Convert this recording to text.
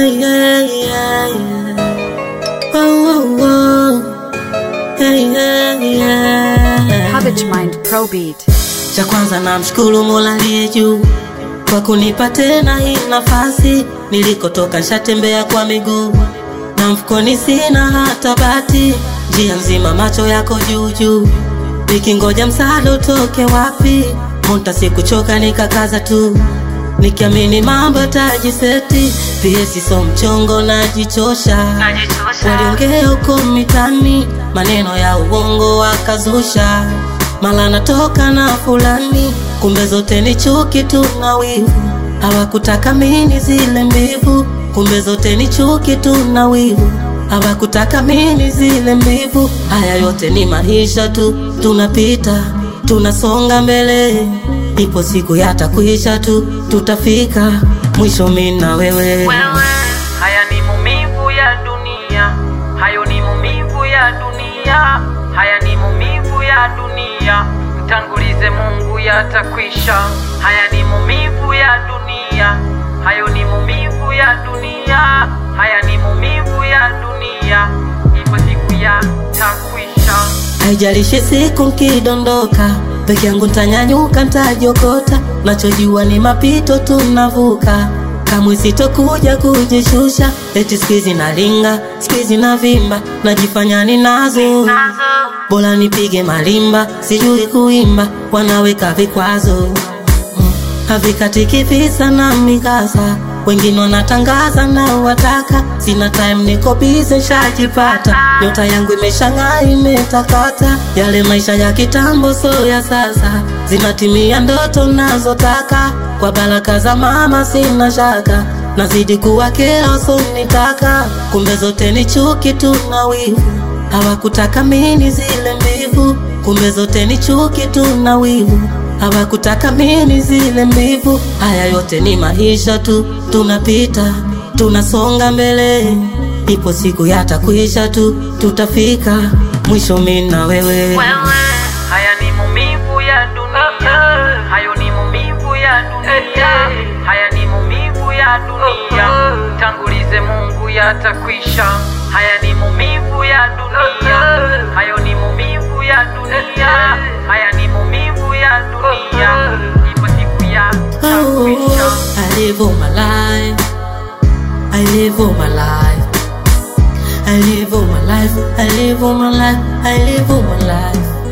Hey, yeah, yeah, yeah. Oh, oh, oh. Hey, yeah, yeah. Cabbage Mind Pro Beat. Cha kwanza namshukuru Mola aliye juu kwa kunipa tena hii nafasi. Nilikotoka shatembea kwa miguu na mfukoni sina hata bati, njia nzima macho yako juu juu, nikingoja msaada utoke wapi. Monta sikuchoka nikakaza tu, nikiamini mambo yatajiseti. PS so mchongo najichosha, waliongea huko mitani maneno ya uongo wakazusha mala natoka na fulani, kumbe zote ni chuki tu na wivu. Hawakutaka mini zile mbivu, kumbe zote ni chuki tu na wivu. Hawakutaka mini zile mbivu. Haya yote ni maisha tu, tunapita tunasonga mbele, ipo siku yatakwisha tu, tutafika mwisho mimi na wewe. Haya ni maumivu ya dunia, hayo ni maumivu ya dunia, haya ni maumivu ya dunia. Mtangulize Mungu, yatakwisha. Haya ni maumivu ya dunia, hayo ni maumivu ya dunia, haya ni maumivu ya dunia. Ipo siku yatakwisha. Haijalishi siku nkidondoka, peke yangu ntanyanyuka, ntajokota. Nachojua ni mapito tunavuka, kamwe sitokuja kujishusha. Eti skizi nalinga, skizi na vimba, najifanya ninazo. Bora nipige malimba, sijui kuimba, wanaweka vikwazo Mm, havikatiki visa na mikasa wengine wanatangaza na wataka sina time niko bize shajipata nyota yangu imeshang'aa imetakata yale maisha ya kitambo so ya sasa zinatimia ndoto nazotaka kwa baraka za mama sina shaka nazidi kuwa kila sonitaka kumbe zote ni chuki tu na wivu hawakutaka mini zile mbivu kumbe zote ni chuki tu na wivu hawakutaka mini zile mbivu. Haya yote ni maisha tu, tunapita tunasonga mbele, ipo siku yatakwisha tu, tutafika mwisho mimi na wewe. Haya ni maumivu ya dunia, hayo ni maumivu ya dunia, haya ni maumivu ya dunia. Tangulize Mungu, yatakwisha. Haya ni maumivu ya dunia, hayo ni maumivu ya dunia, haya ni maumivu ya dunia. Ipo siku Oh, yatakwisha. I live all my life. I live all my life. I live all my life. I live all my life. I live all my life.